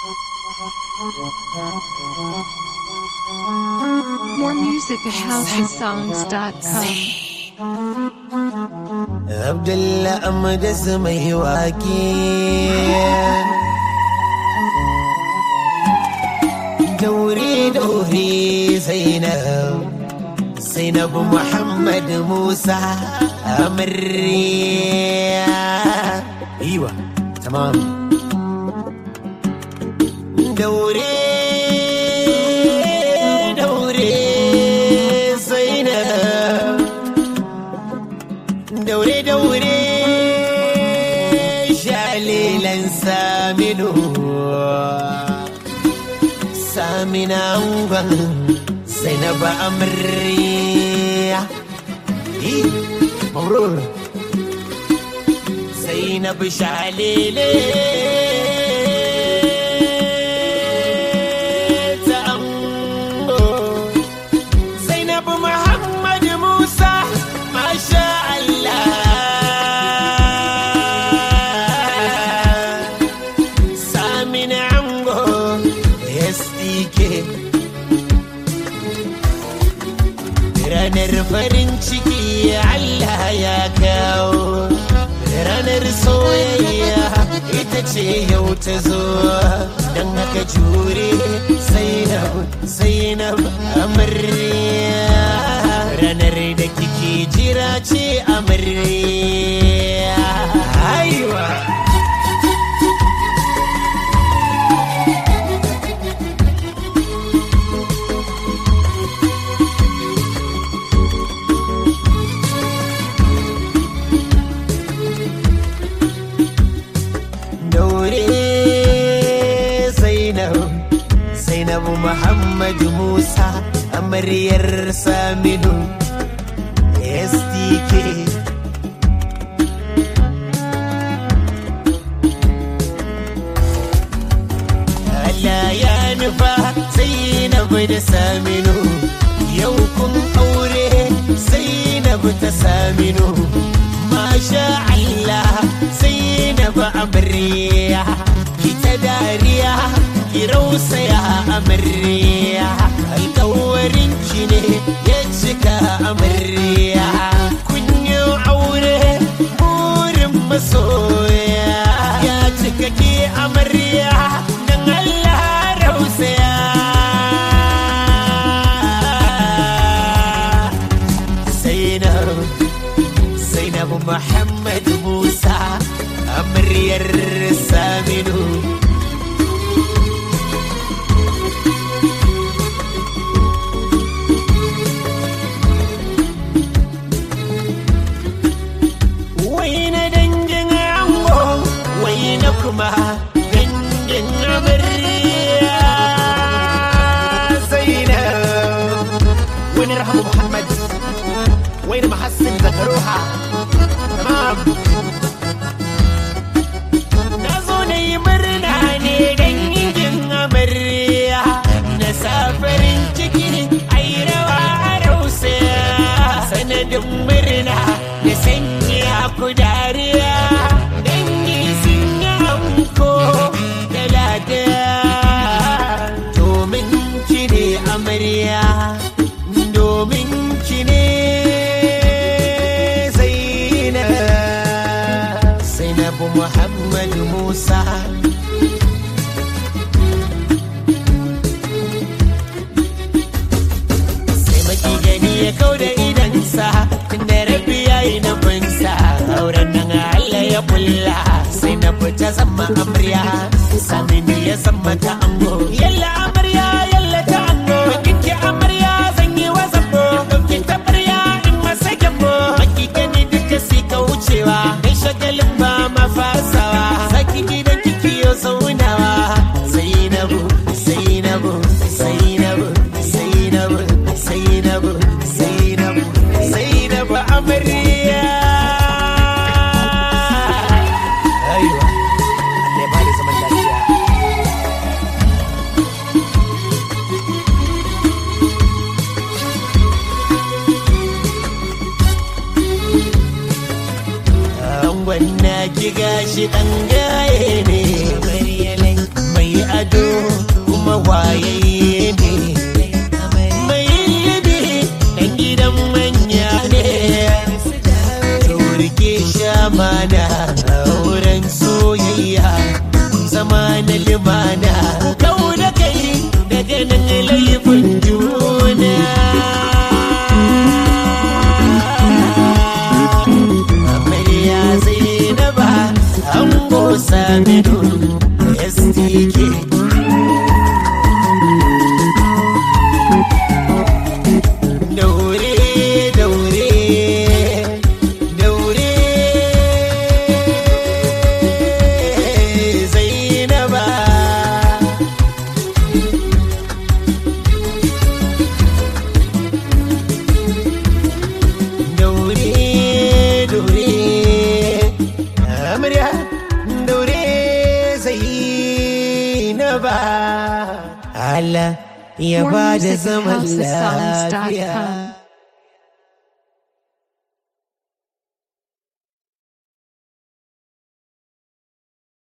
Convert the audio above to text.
More music at housesongs.com. Abdullah Amadas mai wake. Daure daure Zainab, Zainab Muhammad Musa Amarya. Iwa, tamam. Daure daure Zainab. daure daure shalilan saminu samina angon zainaba amarya Ih, mabrur zainab shalile ta ango Zainab Muhammad Musa Masha Allah Samin Ango SDK Ranar farin ciki Allah ya kawo Ranar soyayya ita ce yau ta zo Don haka jure Zainab Zainab amarya Ranar da kike jira ce amarya Aiwa daure Zainab Zainab Muhammad Musa amaryar Saminu SDK Allah ya nufa Zainab da Saminu yau kun aure Zainab ta Saminu Masha Allah Zainab amarya ki ta dariya ki rausaya amarya alkawarin ki ne ya cika amarya kun yi aure burin masoya ya cika ki amarya dan Allah rausaya Zainab Zainab Muhammad Musa amaryar Saminu Wai na dangin ango wai na kuma dangin amarya Zainab wani rahamu Muhammad وين محسن ذكروها تمام nazo na yi murna ne dangin amarya na safarin ciki ai rawa a rausaya sanadin murna da sanya ku dariya dangi sun yi anko da lada domin ki ne amarya domin ki ne zainab zainab muhammad musa sai maki gani ya kau da idansa tun da rabi ya yi na binsa auren nan Allah ya kulla sai na fita zama amarya samini ya zama ta ango yalla amarya yalla ta ango kinki amarya zan yi wa zabo dauki tabarya in masa gyambo maki gani duka si ka wucewa kai shagalin ba ma fasawa saki gidan kiki yo zaunawa zainabu zainabu zainabu zainabu zainabu zainabu zainabu amarya aiwa Allah ya bada zaman lafiya angon na ki gashi ɗan gaye ne mai ado STK daure daure daure zainaba daure daure amarya daure zainaba Allah ya More ba da music at zaman housesongs.com. lafiya